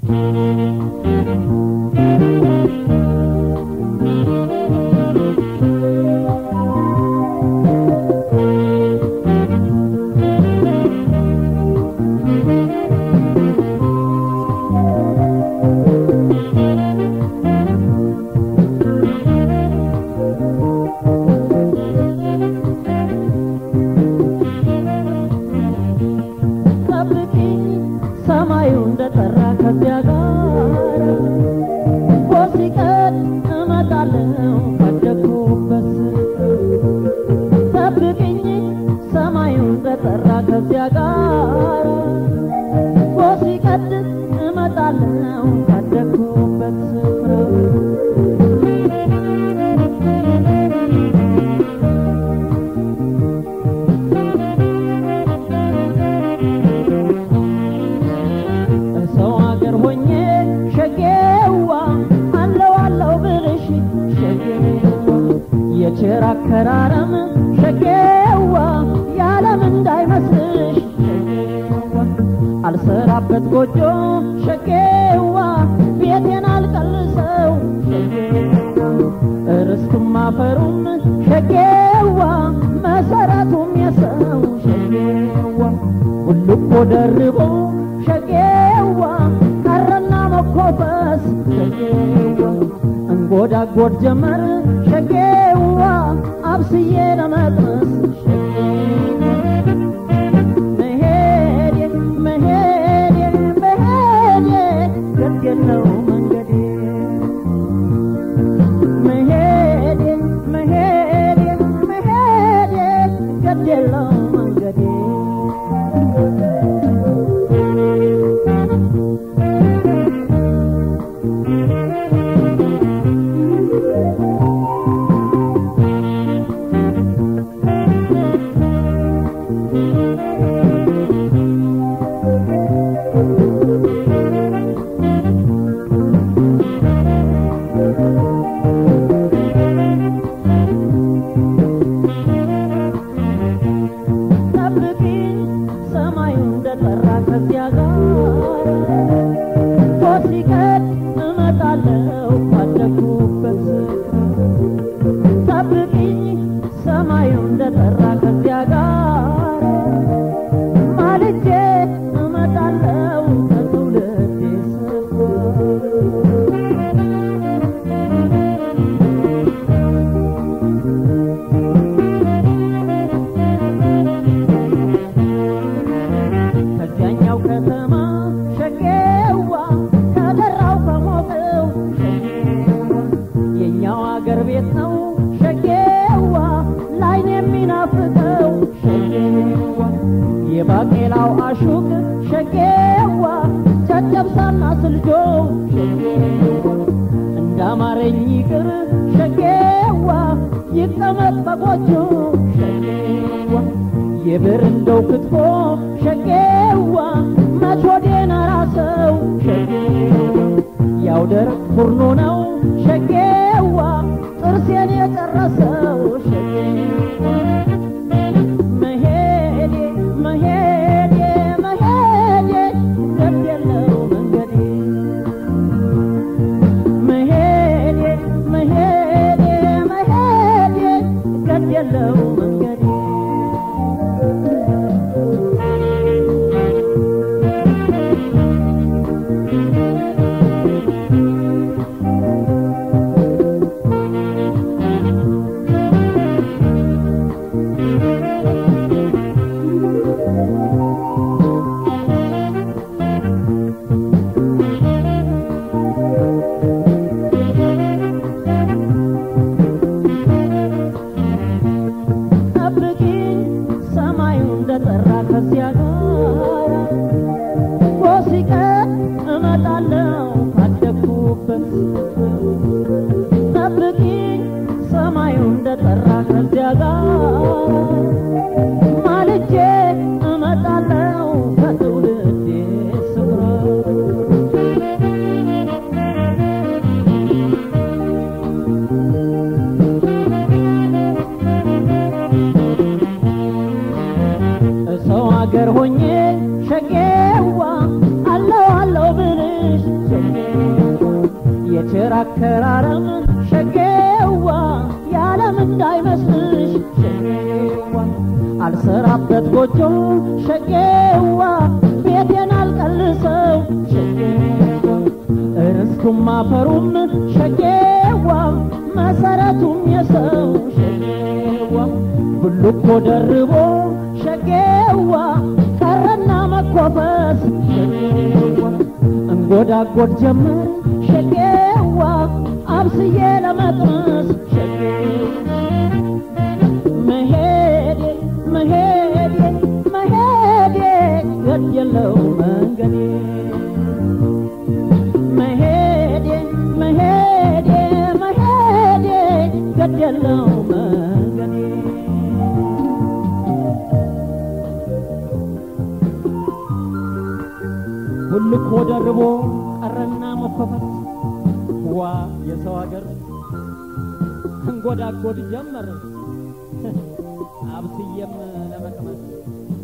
ጠብቂኝ ሰማዩ እንደጠራ ከዚያ ጋር ሲቀድ እመጣለሁ ካደግኩበት ጠብቂኝ ሰማዩ እንደጠራ ከዚያ ጋር ሲቀድ እመጣለሁ ካደግኩበት ስፍራ ሰው አገር ሆኜ ሸጌዋ አለው አለው ብልሽ ሸጌዋ የቸር አከራረም ሸጌዋ የዓለም እንዳይመስልሽ ሸጌዋ አልሰራበት ጎጆ ሸጌዋ ቤቴን አልቀልሰው ሸጌዋ ርስቱም አፈሩም ሸጌዋ መሰረቱም የሰው ሸጌዋ ሁሉ እኮ ደርቦ ሸጌዋ ቀረና መኮፈስ ሸጌዋ እንጎዳጎድ ጀመር ሸጌዋ አብስዬ ለመቅመስ መሄዴ መሄዴ መሄዴ ገድ የለው መንገዴ መሄዴ መሄዴ መሄዴ ገድ የለው መንገዴ ጠብቂኝ ሰማዩ እንደጠራ ከዚያ ጋር ሲቀድ እመጣለሁ ካደግኩበት ጠብቂኝ ሰማዩ እንደጠራ ከዚያ ጋር ማልጄ እመጣለሁ ከትውልዴ ስፍራ ከዚያኛው ከተማ ሸጌዋ ከደራው ከሞቀው ሸጌዋ የኛው አገር ቤት ነው ሸጌዋ ላይን የሚናፍቀው ሸጌዋ የባቄላው አሹቅ ሸጌዋ ጨጨብሳና ስልጆ ሸጌዋ እንዳማረኝ ይቅር ሸጌዋ ይቀመጥ በጎጆ ሸጌዋ የብር እንደው ክትፎ ሸጌዋ መች ወዴን አራሰው ሸጌዋ ያው ደረቅ ፉርኖ ነው ሸጌዋ ጥርሴን የጨረሰው ሸጌዋ መሄዴ መሄዴ መሄዴ ገድ የለው መንገዴ መሄዴ መሄዴ መሄዴ ገድ የለው መንገዴ ጠብቂኝ ሰማዩ እንደጠራ ከዚያ ጋር ሲቀር እመጣለሁ ካደግኩበት ጠብቂኝ ሰማዩ እንደጠራ ከዚያ ጋር ማልጄ እመጣለሁ ከትውልዴ ስፍራ ሰው አገር ሆኜ ሸጌዋ አለው አለው ብልሽ አከራረም ሸጌዋ ያለም እንዳይመስልሽ ሸጌዋ አልሰራበት ጎጆ ሸጌዋ ቤቴን አልቀልሰው ሸጌዋ እርስቱም አፈሩም ሸጌዋ መሰረቱም የሰው ሸጌዋ ብልኮ ደርቦ ሸጌዋ ቀረና መኮፈስ ሸጌዋ እንጎዳጎድ ጀመር ሸጌዋ አብስዬ ለመጥመስ ሸጌዋ መሄዴ መሄዴ መሄዴ ገድ የለው መንገዴ መሄዴ መሄዴ መሄዴ ገድ የለው መንገዴ ሁልኮ ደርቦ ቀረና መኮፈት ዋ የሰው ሀገር እንጎዳጎድ ጀመር አብስዬም ለመቅመስ